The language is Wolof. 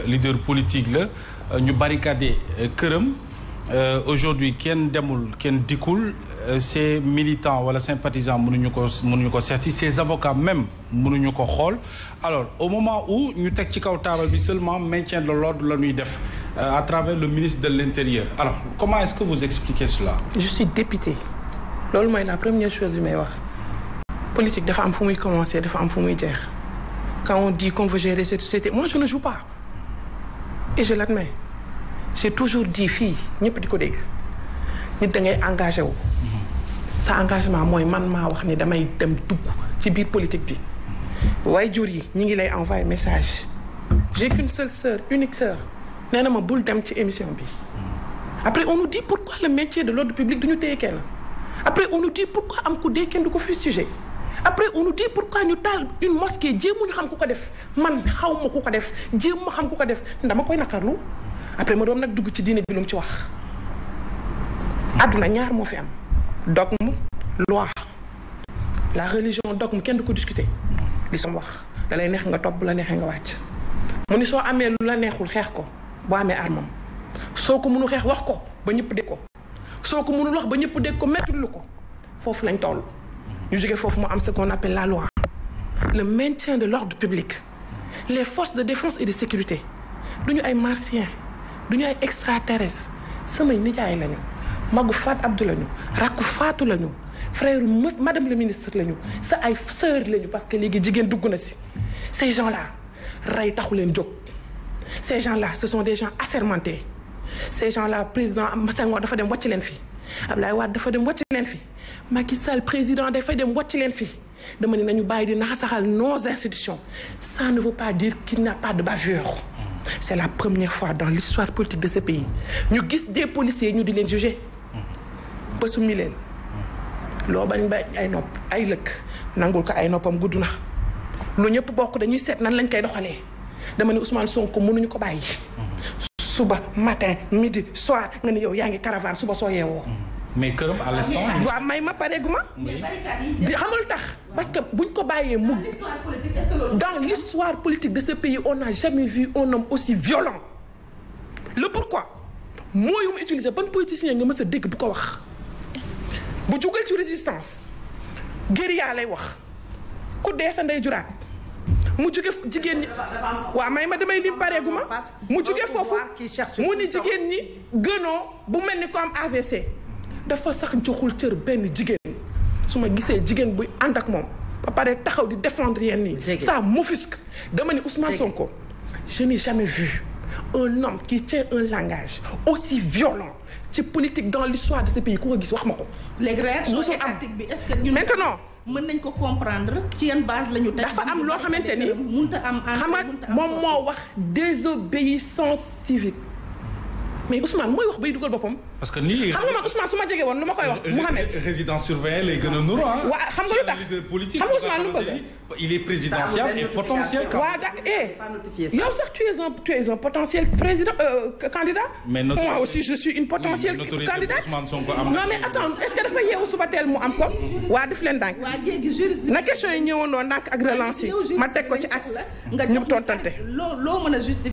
leader politique la ñu barricadé këram aujourd'hui kenn demul kenn dikkul ses militants wala sympathisants mënuñu ko mënuñu ko seeti ses avocats même mënuñu ko xool alors au moment où ñu teg ci kaw taabal bi seulement maintien de l'ordre la ñuy def à travers le ministre de l'intérieur alors comment est-ce que vous expliquez cela je suis député loolu mooy la première chose bi may wax politique dafa am fu muy commencer dafa am fu muy jeex quand on dit qu'on veut gérer cette société moi je ne joue pas et je l'admets j'ai toujours dit fii ñëpp di ko dégg nit da ngay engagé wu sa engagement mooy man maa wax ni damay dem dugg ci biir politique bi waaye jur yi ñi ngi lay envoyer message j'ai qu'une seule sœur unique sœur nee na ma bul dem ci émission bi après on nous dit pourquoi le métier de l'ordre public duñu téye kenn après on nous dit pourquoi am ku dee kenn du ko fustiger après on nous dit pourquoi ñu taal une mosquée jéemuñu xam ku ko def man xaw ma ku ko def jéem ma xam ku ko def dama koy naqarlu après ma doon nag dugg ci diine bi lu mu ci wax àdduna ñaar moo fi am dogme loi la religion dogme kenn du ko discuter li som wax da lay neex nga topp bu la neexee nga wàcc mu ni soo amee lu la neexul xeex ko boo amee armam soo ko mënu xeex wax ko ba ñëpp dégg ko soo ko mënul wax ba ñëpp dégg ko mettul lu ko foofu lañ toll ñu jógee foofu mu am ce qu'on appelle la loi le maintien de l'ordre public les forces de défense et de sécurité duñu ay martiens duñu ay extraterrestres samay nijaay lañu magu Fat Abdou lañu rakku Fatou lañu frère mës madame le ministre lañu sa ay sœur lañu parce que léegi jigéen dugg na si ces gens là rey taxu leen jóg ces gens là ce sont des gens assermentés ces gens là président Senghor dafa dem wàcc leen fi Abdoulaye Wade dafa dem wàcc leen fi Macky Sall président dafay dem wàcc leen fi dama ne nañu bàyyi di naxasaxal nos institutions ça ne veut pas dire qu'il n'y a pas de bavure c'est la première fois dans l'histoire politique de ce pays ñu gis des policiers ñu di leen juger ba summi leen loo bañ ba ay nopp ay lëkk nangul ko ay noppam gudd na lu ñëpp bokk dañuy seet nan lañ koy doxalee dama ne Ousmane Sonko mënuñu ko bàyyi suba matin midi soir nga ne yow yaa ngi caravane suba soo yeewoo mais këram à l'instant waaw may ma pareegu ma di xamul tax parce que buñ ko bàyyee mu dans l'histoire politique de ce pays on n'a jamais vu un homme aussi violent le pourquoi mooy yu mu utiliser ban politicien nga mës a dégg bu ko wax bu jugal ci résistance guérilla lay wax ku dee sa ndey juraat mu jóge jigéen ñi waaw may ma damay lim pareegu ma mu jóge foofu mu ni jigéen ñi gënoo bu mel ni ko am AVC dafa sax joxul cër benn jigéen su ma gisee jigéen buy ànd ak moom ba pare taxaw di défendre yenn nii ça m'offusque dama ni Ousmane Sonko je n'ai jamais vu un homme qui tient un langage aussi violent ci politique dans l'histoire de ce pays ku ko gis wax ma ko léegi réaction Musul am. étatique bi est-ce que ñun maintenant mën nañ ko comprendre ci yan base la ñu teg dafa am loo xamante ni mënta am xam nga moom moo wax désobéissance civique mais Ousmane mooy wax bay dugal boppam parce que nii xam nga man Ousmane su ma jege woon lu ma koy wax Mouhamed résidence surveillée lay gën a nuru ah waa xam nga lu tax leader politique xam nga Ousmane lu mu bëgg il est présidentiel et potentiel waa da eh yow sax tu es un tu es un potentiel président euh, candidat Mais notre- moi aussi je suis une potentielle Oui, mais l'autorité candidate d'Ousmane Sonko am na- non mais attends est-ce que dafa yeewu suba teel mu am ko waa def leen dànk waa jéegi juriste na question yi ñëwandoo ndànk ak relance yi ma teg ko ci axe nga ñu jox tontante loo loo mën a justifier